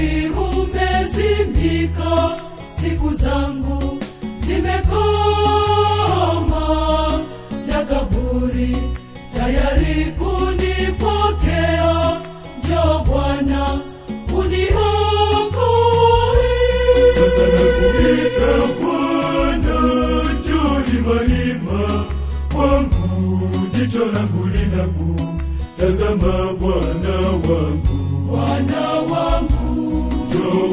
tayari umezimika siku zangu zimekoma na kaburi tayari kunipokea njo bwana uniokoe Sasa nakuita Bwana, njoo himahima kwangu, jicho langu linakutazama Bwana wangu, bwana wangu njoo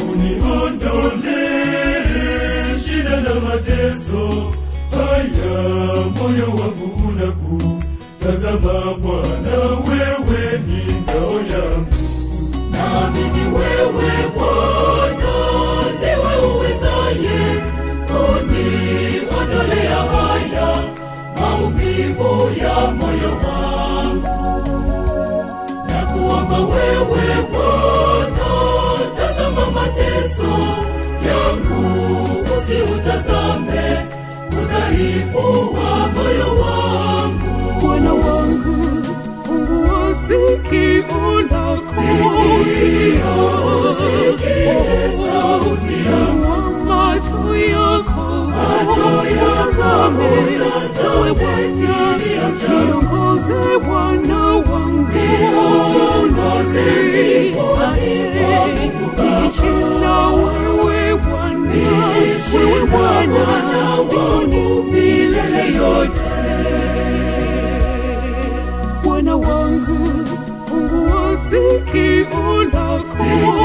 uniondolee shida na mateso haya, moyo wangu unakutazama Bwana, wewe ni ngao yangu. naamini wewe bwana ndiwe uwezaye kuniondolea haya maumivu ya moyo wangu na kuomba wewe bwana tazama mateso yangu usiutazame udhaifu wa moyo wangu Bwana wangu, fungua sikio lako, sauti Fungua macho yako, yako, Ewe Bwana, niongoze Bwana wangu, Niongoze niishi na wewe Bwana, wewe Bwana wangu milele yote Bwana wangu, fungua sikio lako,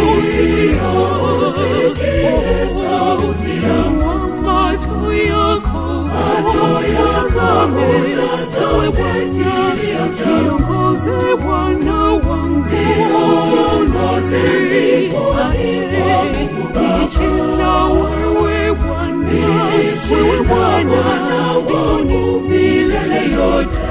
sauti Fungua macho yako, yako, Ewe Bwana, niongoze Bwana wangu, niishi na wewe Bwana, wewe Bwana wangu milele yote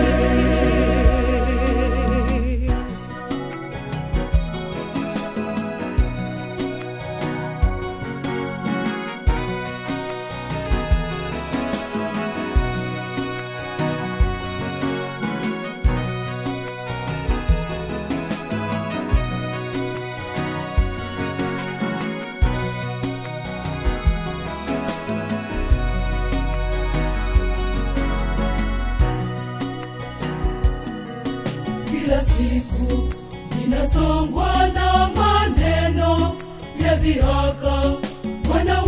kila siku ninasongwa na maneno ya dhihaka bwana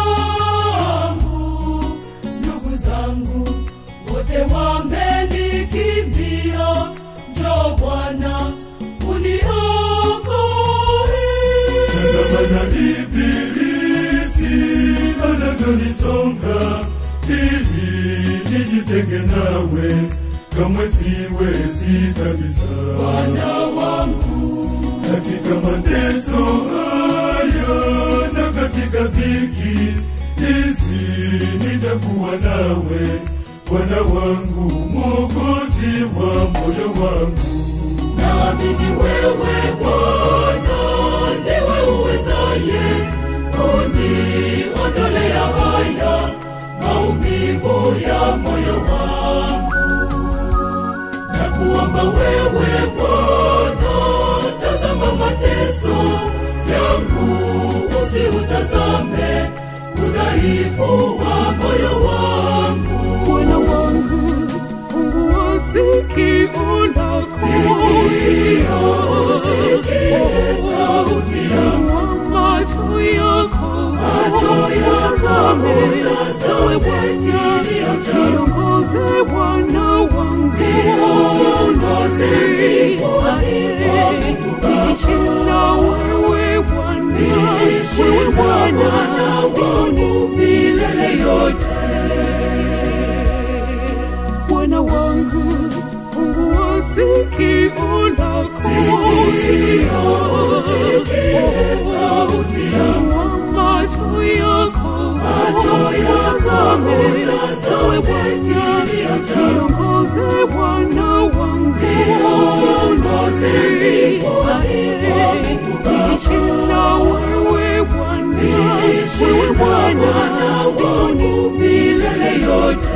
wangu ndugu zangu wote wamenikimbia njo bwana uniokoe Tazama na ibilisi anavyonisonga ili nijitenge nawe, kamwe siwezi kabisa. bwana wangu Katika mateso haya na katika dhiki hizi nitakuwa nawe, Bwana wangu, Mwokozi wa moyo wangu. naamini wewe bwana ndiwe uwezaye kuniondolea haya maumivu ya moyo wangu na kuomba wewe bwana tazama mateso yangu usiutazame udhaifu wa moyo wangu Bwana wangu, fungua sikio lako, sauti Fungua macho yako, Ewe Bwana, niongoze Bwana wangu, niishi na wewe Bwana, wewe Bwana wangu milele yote Bwana wangu, fungua sikio lako, Fungua macho yako, Ewe Bwana, niongoze Bwana wangu, niishi na wewe Bwana, wewe Bwana wangu milele yote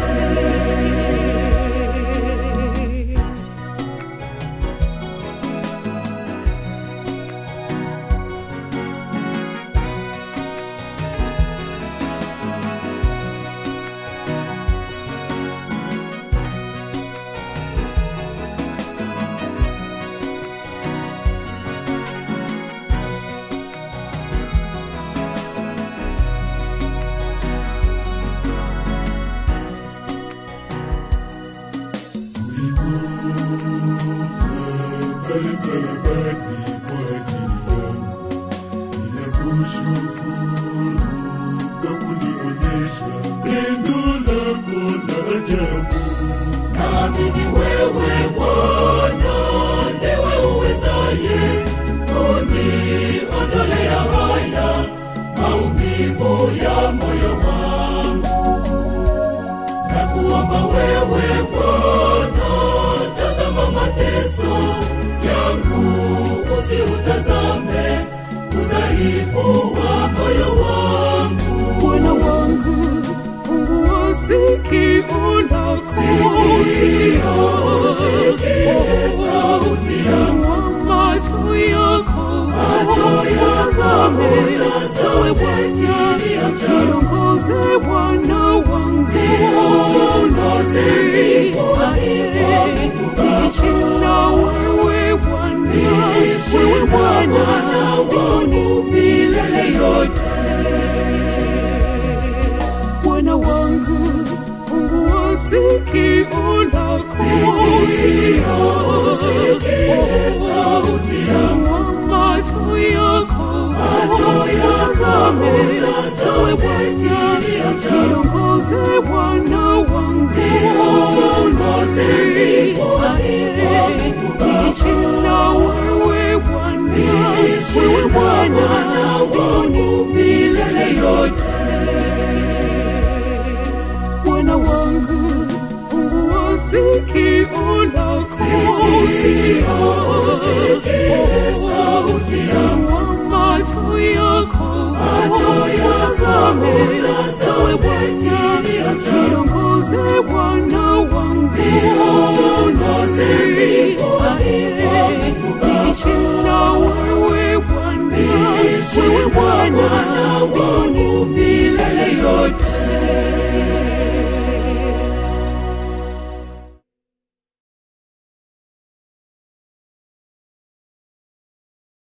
pale msalabani kwa ajili yangu. Ninakushukuru kwa kunionesha pendo lako la ajabu. Naamini wewe Bwana ndiwe uwezaye kuniondolea haya maumivu ya moyo wangu. Na kuomba wewe Bwana, tazama mateso yangu, usiutazame udhaifu wa moyo wangu. Bwana wangu, fungua sikio lako, Sikio, usikie sauti yangu. Fungua macho yako, Macho yako, utazame, utazame ewe Bwana, kilio changu. niongoze Bwana wangu, Niongoze niongoze, Mungu Baba. niishi na wewe Bwana, Niishi wewe na Bwana, Bwana wangu mbinguni milele yote. Bwana wangu, fungua sikio lako, Sikio, usikie sauti yangu. Fungua macho yako, Macho yako, utazame, utazame ewe Bwana, kilio changu. niongoze Bwana wangu, Niongoze mbinguni mwa Mungu Baba. niishi na wewe Bwana, Niishi wewe na Bwana, Bwana wangu mbinguni milele yote. Bwana wangu, fungua sikio lako, Sikio, usikie sauti yangu. Fungua macho yako, Macho yako, utazame, utazame ewe Bwana, kilio changu. niongoze Bwana wangu, Niongoze mbinguni mwa Mungu Baba. niishi na wewe Bwana, Niishi wewe na Bwana, Bwana